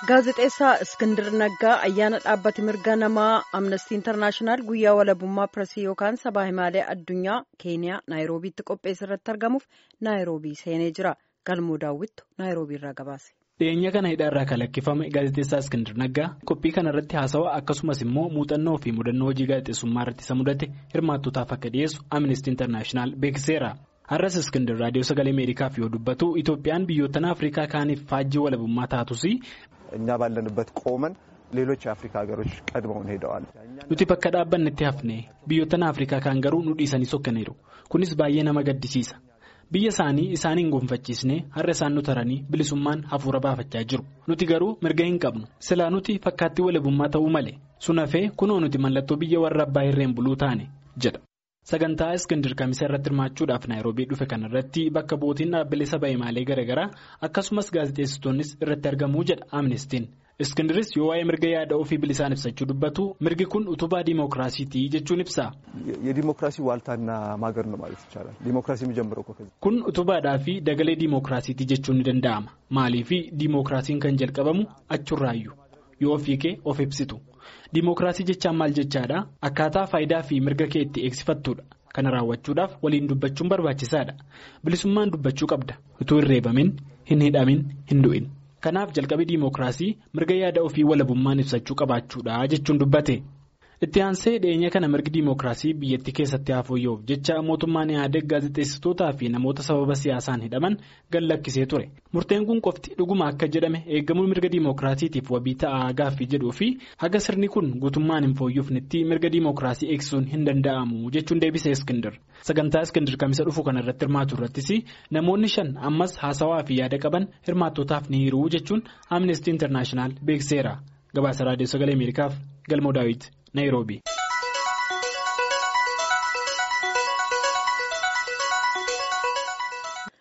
Gaazexeessaa Iskindir Naggaa ayyaana dhaabbati mirga namaa Amnestii Intarnaashinaal guyyaa walabummaa pireesii yookaan sabaa himaalee addunyaa Keeniyaa Naayiroobiitti qopheesse irratti argamuuf Naayiroobii seenee jira. Galmoo daawwittu Naayiroobii irraa gabaase. Dhiyeenya kana hidhaarraa kan lakkifame gaazexeessaa Iskindir Naggaa qophii kana irratti haasawaa akkasumas immoo muuxannoo fi mudannoo hojii gaazexeessummaa irratti isa mudate hirmaattootaaf akka dhiyeessu Amnestii Intarnaashinaal beeksiseera. Har'as Iskindir raadiyoo sagalee Ameerikaaf yoo dubbatu Itoophiyaan biyyoottan Afrikaa kaaniif faajjii walabummaa taatus. እኛ ባለንበት ቆመን ሌሎች የአፍሪካ ሀገሮች ቀድመውን ሄደዋል። nuti bakka dhaabbannetti hafne biyyoottan afrikaa kaan garuu nu dhiisanii sokkaniiru kunis baay'ee nama gaddisiisa biyya isaanii isaaniin gonfachiisnee har'a isaan nu taranii bilisummaan hafuura baafachaa jiru nuti garuu mirga hin qabnu silaa nuti fakkaattii walabummaa ta'uu malee sun hafee kunoo nuti mallattoo biyya warra abbaa irreen buluu taane jedha. sagantaa iskindir kamisa irratti hirmaachuudhaaf naayiroobii dhufe kanarratti bakka bootiin dhaabbilee saba himaalee garaagaraa akkasumas gaazexeessitoonnis irratti argamuu jedha amnestiin iskindiris yoo waa'ee mirga yaada ofii bilisaan ibsachuu dubbatu mirgi kun utubaa diimookiraasiitii jechuun ibsa. የዲሞክራሲ ዋልታና ማገር ነው ማለት ይቻላል ዲሞክራሲ የሚጀምረው ከዚህ kun utubaadhaa fi dagalee diimookiraasiitii jechuun ni danda'ama maaliif diimookiraasiin kan jalqabamu achurraayyuu yoo ofii kee of ibsitu. Dimookiraasii jechaan maal jechaadha akkaataa faayidaa fi mirga kee itti eegsifattuudha kana raawwachuudhaaf waliin dubbachuun barbaachisaadha bilisummaan dubbachuu qabda utuu hin reebamin hin hidhamin hin du'in kanaaf jalqabii dimookiraasii mirga yaada ofii walabummaan ibsachuu qabaachuudha jechuun dubbate itti aansee dhiyeenya kana mirgi dimookiraasii biyyattii keessatti hafuuyyoof jecha mootummaan yaadeg gaazexeessitootaa fi namoota sababa siyaasaan hidhaman gad lakkisee ture murteen kun qofti dhuguma akka jedhame eegamuu mirga dimookiraasiitiif wabii ta'aa gaaffii jedhuu fi haga sirni kun guutummaan hin fooyyofnetti mirga dimookiraasii eegsisuun hin danda'amu jechuun deebisee iskindir sagantaa iskindir kamisa dhufu kana irratti hirmaatu irrattis namoonni shan ammas haasawaa fi yaada qaban hirmaattootaaf ni hiruu jechuun amnestii intarnaashinaal beekseera gabaasa raadiyoo sagalee ameerikaaf galmoo daawit naayiroobii.